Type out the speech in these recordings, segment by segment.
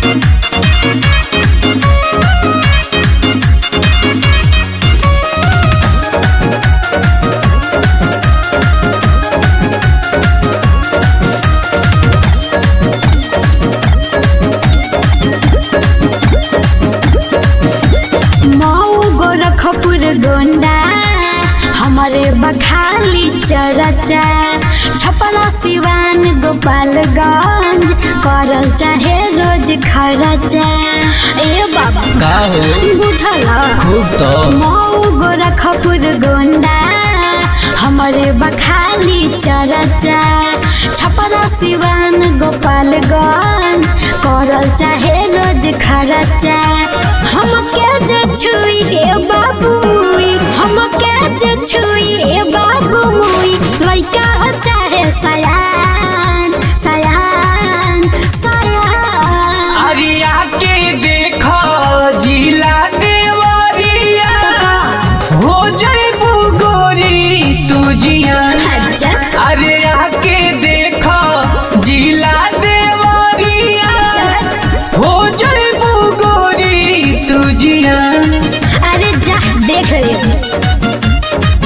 मऊ गोरखपुर गोंडा हमारे बखाली चरचा छपरा सिवान गोपालगंज करल चाहे रोज खरचा ए बाबा का हो बुझल खूब तो मऊ गोरखपुर गोंडा हमारे बखाली चरचा छपरा सिवान गोपालगंज करल चाहे रोज खरचा हमके जे छुई हे बाबू मुई हमके जे छुई हे बाबू मुई लइका हो चाहे सयान सयान सयान अरिया के देखो जिला देवरिया हो जइबू गोरी तू जिया अच्छा अरे आके देखो जिला देवरिया चल हो जइबू गोरी तू जिया अरे जा देख ले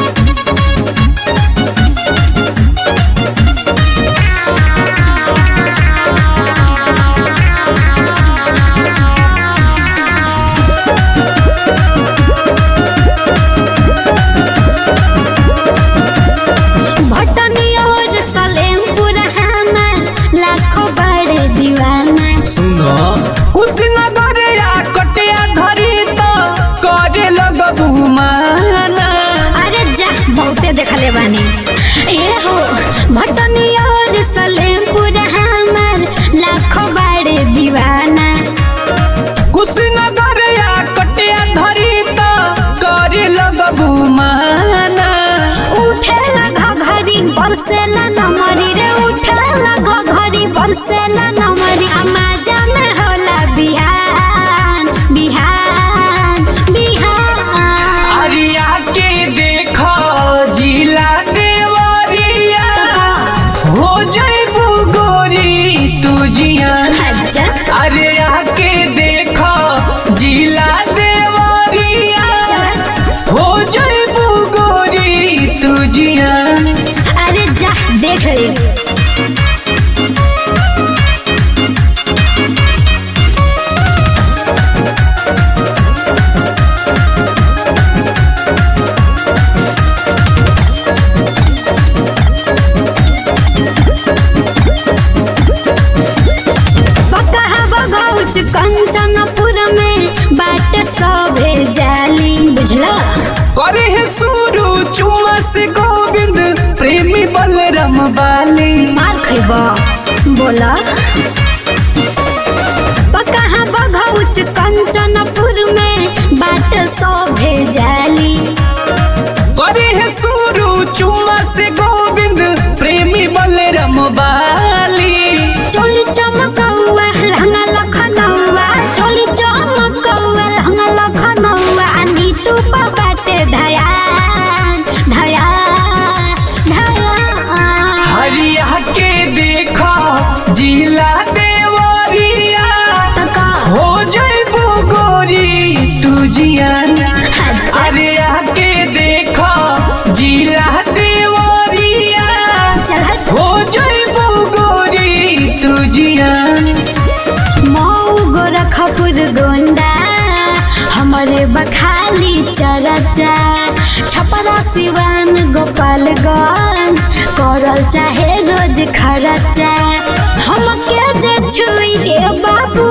भटनी और सलेमपुर हमार लाखों बड़े दीवाना सुनो कुशीनगर या कटिया धरी तो करे लगबू माना अरे जा बहुते देखले बानी ए हो भटनी और सलेमपुर हमार लाखों बड़े दीवाना कुशीनगर या कटिया धरी तो करे लगबू माना उठेला घघरी बरसेला नमरी रे उठेला घघरी बरसेला नमरी अमाजा में होला बिहान बिहान बिहान अरिया के देखो जिला देवरिया हो जइबू गोरी तू जिया अच्छा अरे आके देखो जिला देवरिया चल हो जइबू गोरी तू जिया अरे जा देख ले बकहा बगौच कंचनपुर में बाट सभे जाली बुझला करे है सुरु चुमा से गोविंद प्रेमी बलराम बाली मार खैब बोला बकहा बगौच कंचनपुर में बाट सभे जाली करे है सुरु चुमा से गोविंद प्रेमी बलराम बाली चोली चमकौआ लहंगा लखनऊआ चोली चमकौआ लहंगा लखनऊआ नीतू पर बाटे धयान धयान धयान हरिया के देखो जिला देवरिया तका हो जइबू गोरी तू जिया अच्छा अरे आके देखो जिला देवरिया चल हो जइबू गोरी तू जिया मऊ गोरखपुर गोंडा हमारे बखाली चरचा छपरा सिवान गोपालगंज करल चाहे रोज खरचा हमके जे छुई हे बाबू